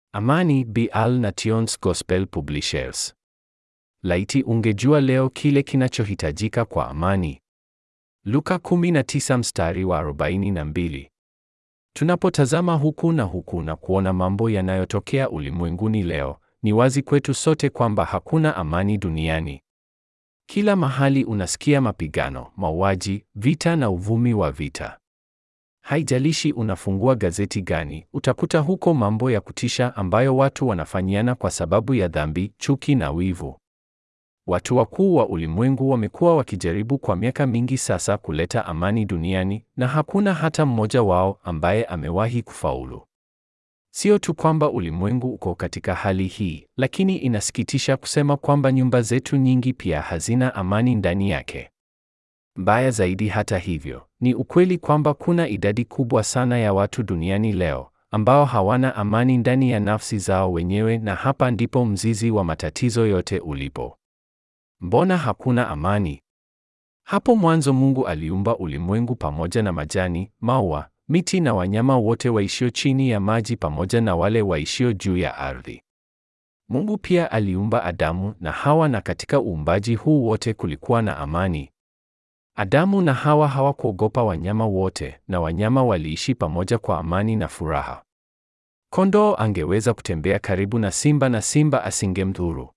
Amani Bial Nations Gospel Publishers. Laiti ungejua leo kile kinachohitajika kwa amani. Luka 19 mstari wa 42. Tunapotazama huku na huku na kuona mambo yanayotokea ulimwenguni leo, ni wazi kwetu sote kwamba hakuna amani duniani. Kila mahali unasikia mapigano, mauaji, vita na uvumi wa vita. Haijalishi unafungua gazeti gani, utakuta huko mambo ya kutisha ambayo watu wanafanyiana kwa sababu ya dhambi, chuki na wivu. Watu wakuu wa ulimwengu wamekuwa wakijaribu kwa miaka mingi sasa kuleta amani duniani na hakuna hata mmoja wao ambaye amewahi kufaulu. Sio tu kwamba ulimwengu uko katika hali hii, lakini inasikitisha kusema kwamba nyumba zetu nyingi pia hazina amani ndani yake. Mbaya zaidi hata hivyo, ni ukweli kwamba kuna idadi kubwa sana ya watu duniani leo ambao hawana amani ndani ya nafsi zao wenyewe na hapa ndipo mzizi wa matatizo yote ulipo. Mbona hakuna amani? Hapo mwanzo Mungu aliumba ulimwengu pamoja na majani, maua, miti na wanyama wote waishio chini ya maji pamoja na wale waishio juu ya ardhi. Mungu pia aliumba Adamu na Hawa na katika uumbaji huu wote kulikuwa na amani. Adamu na Hawa hawakuogopa wanyama wote na wanyama waliishi pamoja kwa amani na furaha. Kondoo angeweza kutembea karibu na simba na simba asingemdhuru.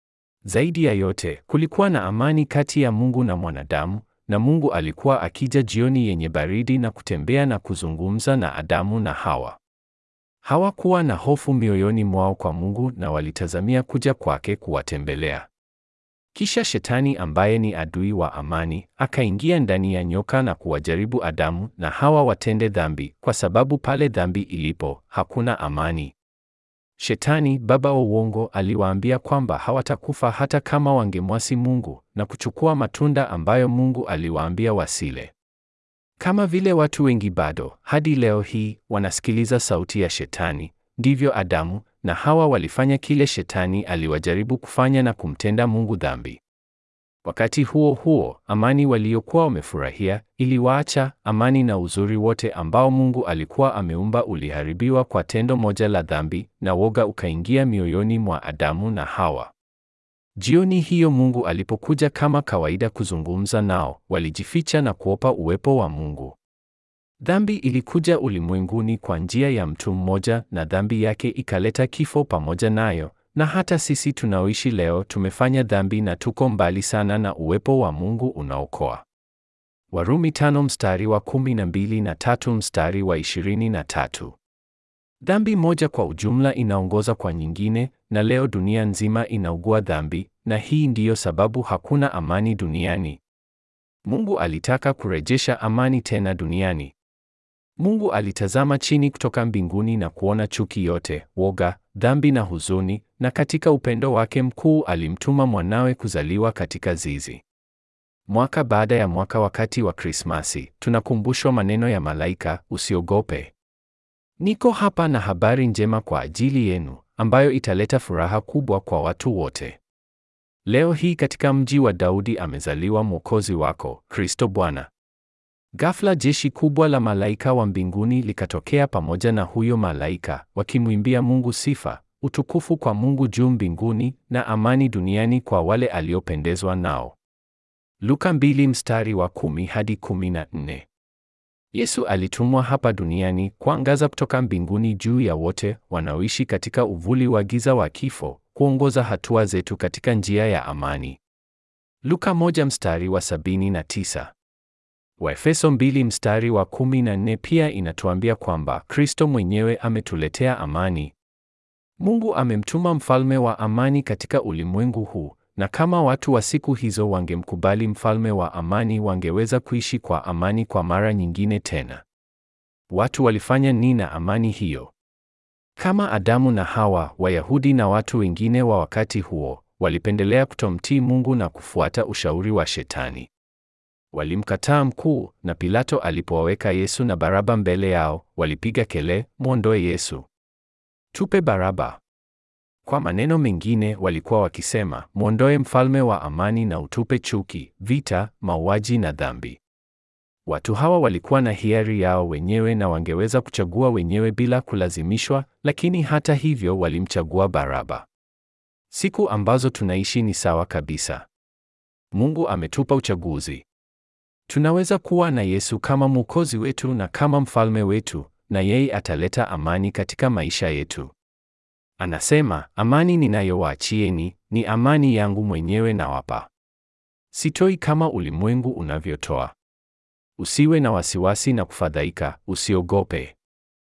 Zaidi ya yote, kulikuwa na amani kati ya Mungu na mwanadamu, na Mungu alikuwa akija jioni yenye baridi na kutembea na kuzungumza na Adamu na Hawa. Hawakuwa na hofu mioyoni mwao kwa Mungu na walitazamia kuja kwake kuwatembelea. Kisha Shetani ambaye ni adui wa amani, akaingia ndani ya nyoka na kuwajaribu Adamu na Hawa watende dhambi, kwa sababu pale dhambi ilipo, hakuna amani. Shetani, baba wa uongo, aliwaambia kwamba hawatakufa hata kama wangemwasi Mungu na kuchukua matunda ambayo Mungu aliwaambia wasile. Kama vile watu wengi bado hadi leo hii wanasikiliza sauti ya Shetani, ndivyo Adamu na Hawa walifanya kile Shetani aliwajaribu kufanya na kumtenda Mungu dhambi. Wakati huo huo, amani waliokuwa wamefurahia iliwaacha. Amani na uzuri wote ambao Mungu alikuwa ameumba uliharibiwa kwa tendo moja la dhambi, na woga ukaingia mioyoni mwa Adamu na Hawa. Jioni hiyo Mungu alipokuja kama kawaida kuzungumza nao, walijificha na kuopa uwepo wa Mungu. Dhambi ilikuja ulimwenguni kwa njia ya mtu mmoja, na dhambi yake ikaleta kifo pamoja nayo na hata sisi tunaoishi leo tumefanya dhambi na tuko mbali sana na uwepo wa Mungu unaokoa. Warumi tano mstari wa kumi na mbili na tatu mstari wa ishirini na tatu. Dhambi moja kwa ujumla inaongoza kwa nyingine, na leo dunia nzima inaugua dhambi, na hii ndiyo sababu hakuna amani duniani. Mungu alitaka kurejesha amani tena duniani. Mungu alitazama chini kutoka mbinguni na kuona chuki yote, woga, dhambi na huzuni, na katika upendo wake mkuu alimtuma mwanawe kuzaliwa katika zizi. Mwaka baada ya mwaka, wakati wa Krismasi, tunakumbushwa maneno ya malaika, usiogope. Niko hapa na habari njema kwa ajili yenu, ambayo italeta furaha kubwa kwa watu wote. Leo hii katika mji wa Daudi amezaliwa Mwokozi wako, Kristo Bwana. Ghafla jeshi kubwa la malaika wa mbinguni likatokea pamoja na huyo malaika, wakimwimbia Mungu sifa, utukufu kwa Mungu juu mbinguni na amani duniani kwa wale aliopendezwa nao. Luka mbili mstari wa kumi hadi kumi na nne. Yesu alitumwa hapa duniani kuangaza kutoka mbinguni juu ya wote wanaoishi katika uvuli wa giza wa kifo, kuongoza hatua zetu katika njia ya amani. Luka moja mstari wa sabini na tisa. Waefeso mbili mstari wa kumi na nne pia inatuambia kwamba Kristo mwenyewe ametuletea amani. Mungu amemtuma mfalme wa amani katika ulimwengu huu, na kama watu wa siku hizo wangemkubali mfalme wa amani, wangeweza kuishi kwa amani kwa mara nyingine tena. Watu walifanya nini na amani hiyo? Kama Adamu na Hawa, Wayahudi na watu wengine wa wakati huo walipendelea kutomtii Mungu na kufuata ushauri wa Shetani. Walimkataa mkuu, na Pilato alipowaweka Yesu na Baraba mbele yao, walipiga kelele, mwondoe Yesu, tupe Baraba. Kwa maneno mengine, walikuwa wakisema, mwondoe mfalme wa amani na utupe chuki, vita, mauaji na dhambi. Watu hawa walikuwa na hiari yao wenyewe na wangeweza kuchagua wenyewe bila kulazimishwa, lakini hata hivyo walimchagua Baraba. Siku ambazo tunaishi ni sawa kabisa. Mungu ametupa uchaguzi. Tunaweza kuwa na Yesu kama Mwokozi wetu na kama mfalme wetu, na yeye ataleta amani katika maisha yetu. Anasema, amani ninayowaachieni ni amani yangu mwenyewe nawapa. Sitoi kama ulimwengu unavyotoa. Usiwe na wasiwasi na kufadhaika, usiogope.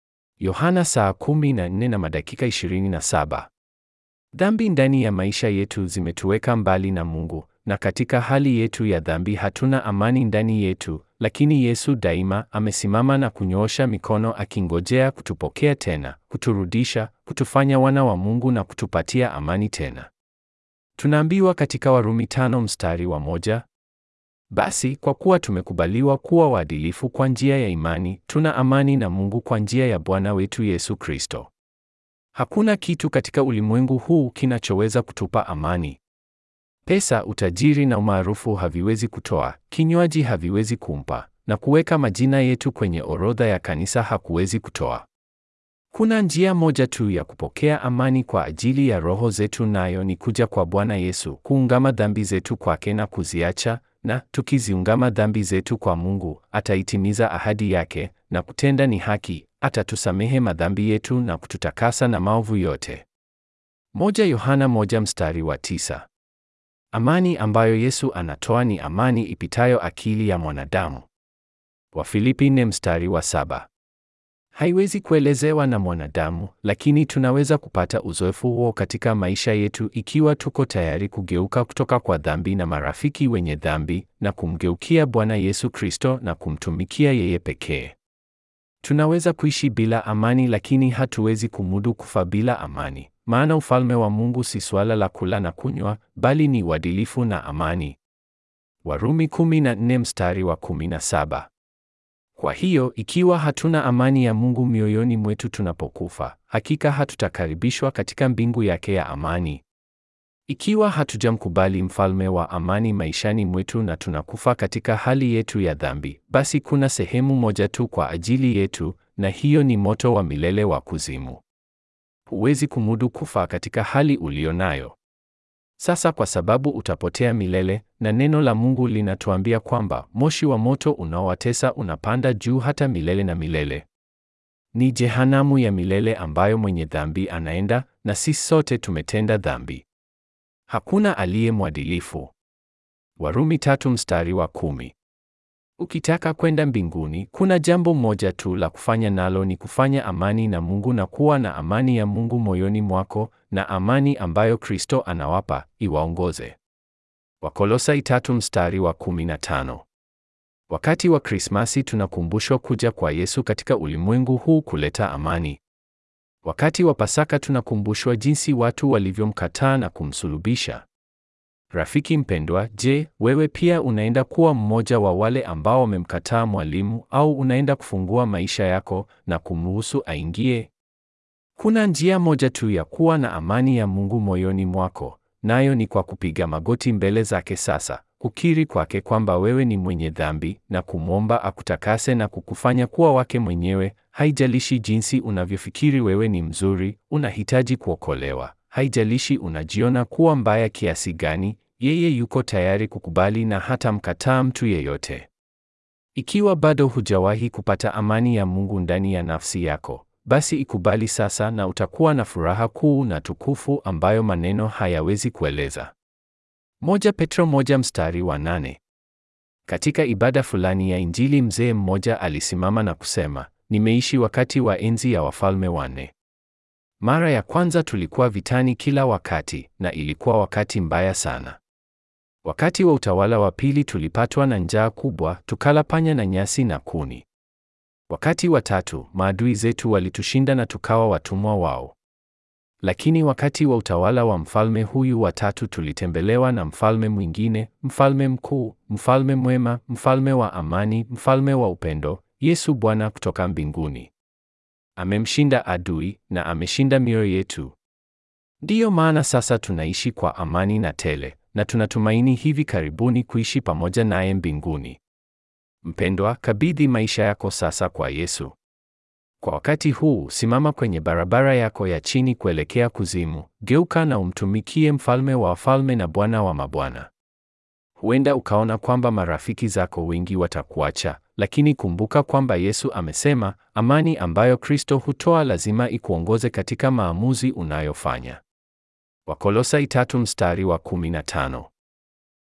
Yohana saa kumi na nne na madakika 27. Dhambi ndani ya maisha yetu zimetuweka mbali na Mungu, na katika hali yetu ya dhambi hatuna amani ndani yetu, lakini Yesu daima amesimama na kunyoosha mikono akingojea kutupokea tena, kuturudisha, kutufanya wana wa Mungu na kutupatia amani tena. Tunaambiwa katika Warumi tano mstari wa moja, basi kwa kuwa tumekubaliwa kuwa waadilifu kwa njia ya imani, tuna amani na Mungu kwa njia ya Bwana wetu Yesu Kristo. Hakuna kitu katika ulimwengu huu kinachoweza kutupa amani. Pesa, utajiri na umaarufu haviwezi kutoa, kinywaji haviwezi kumpa, na kuweka majina yetu kwenye orodha ya kanisa hakuwezi kutoa. Kuna njia moja tu ya kupokea amani kwa ajili ya roho zetu, nayo ni kuja kwa Bwana Yesu, kuungama dhambi zetu kwake na kuziacha, na tukiziungama dhambi zetu kwa Mungu, ataitimiza ahadi yake, na kutenda ni haki, atatusamehe madhambi yetu na kututakasa na maovu yote. Moja Yohana moja mstari wa tisa. Amani ambayo Yesu anatoa ni amani ipitayo akili ya mwanadamu. Wafilipi nne mstari wa saba. Haiwezi kuelezewa na mwanadamu, lakini tunaweza kupata uzoefu huo katika maisha yetu ikiwa tuko tayari kugeuka kutoka kwa dhambi na marafiki wenye dhambi na kumgeukia Bwana Yesu Kristo na kumtumikia yeye pekee. Tunaweza kuishi bila amani, lakini hatuwezi kumudu kufa bila amani, maana ufalme wa Mungu si suala la kula na kunywa, bali ni uadilifu na amani. Warumi 14 mstari wa 17. Kwa hiyo ikiwa hatuna amani ya Mungu mioyoni mwetu tunapokufa, hakika hatutakaribishwa katika mbingu yake ya amani. Ikiwa hatujamkubali mfalme wa amani maishani mwetu na tunakufa katika hali yetu ya dhambi, basi kuna sehemu moja tu kwa ajili yetu, na hiyo ni moto wa milele wa kuzimu. Huwezi kumudu kufa katika hali ulionayo sasa, kwa sababu utapotea milele, na neno la Mungu linatuambia kwamba moshi wa moto unaowatesa unapanda juu hata milele na milele. Ni jehanamu ya milele ambayo mwenye dhambi anaenda, na sisi sote tumetenda dhambi. Hakuna aliye mwadilifu. Warumi tatu mstari wa kumi. Ukitaka kwenda mbinguni, kuna jambo moja tu la kufanya, nalo ni kufanya amani na Mungu na kuwa na amani ya Mungu moyoni mwako, na amani ambayo Kristo anawapa iwaongoze. Wakolosai tatu mstari wa kumi na tano. Wakati wa Krismasi tunakumbushwa kuja kwa Yesu katika ulimwengu huu kuleta amani. Wakati wa Pasaka tunakumbushwa jinsi watu walivyomkataa na kumsulubisha. Rafiki mpendwa, je, wewe pia unaenda kuwa mmoja wa wale ambao wamemkataa mwalimu au unaenda kufungua maisha yako na kumruhusu aingie? Kuna njia moja tu ya kuwa na amani ya Mungu moyoni mwako, nayo ni kwa kupiga magoti mbele zake sasa, kukiri kwake kwamba wewe ni mwenye dhambi na kumwomba akutakase na kukufanya kuwa wake mwenyewe. Haijalishi jinsi unavyofikiri wewe ni mzuri, unahitaji kuokolewa. Haijalishi unajiona kuwa mbaya kiasi gani, yeye yuko tayari kukubali na hata mkataa mtu yeyote. Ikiwa bado hujawahi kupata amani ya Mungu ndani ya nafsi yako, basi ikubali sasa na utakuwa na furaha kuu na tukufu ambayo maneno hayawezi kueleza. Moja Petro moja mstari wa nane. Katika ibada fulani ya Injili mzee mmoja alisimama na kusema, nimeishi wakati wa enzi ya wafalme wanne. Mara ya kwanza tulikuwa vitani kila wakati na ilikuwa wakati mbaya sana. Wakati wa utawala wa pili tulipatwa na njaa kubwa, tukala panya na nyasi na kuni. Wakati wa tatu maadui zetu walitushinda na tukawa watumwa wao. Lakini wakati wa utawala wa mfalme huyu wa tatu tulitembelewa na mfalme mwingine, mfalme mkuu, mfalme mwema, mfalme wa amani, mfalme wa upendo, Yesu Bwana kutoka mbinguni. Amemshinda adui na ameshinda mioyo yetu. Ndiyo maana sasa tunaishi kwa amani na tele, na tunatumaini hivi karibuni kuishi pamoja naye mbinguni. Mpendwa, kabidhi maisha yako sasa kwa Yesu. Kwa wakati huu, simama kwenye barabara yako ya chini kuelekea kuzimu, geuka na umtumikie Mfalme wa wafalme na Bwana wa mabwana. Huenda ukaona kwamba marafiki zako wengi watakuacha, lakini kumbuka kwamba Yesu amesema, amani ambayo Kristo hutoa lazima ikuongoze katika maamuzi unayofanya. Wakolosai tatu mstari wa 15.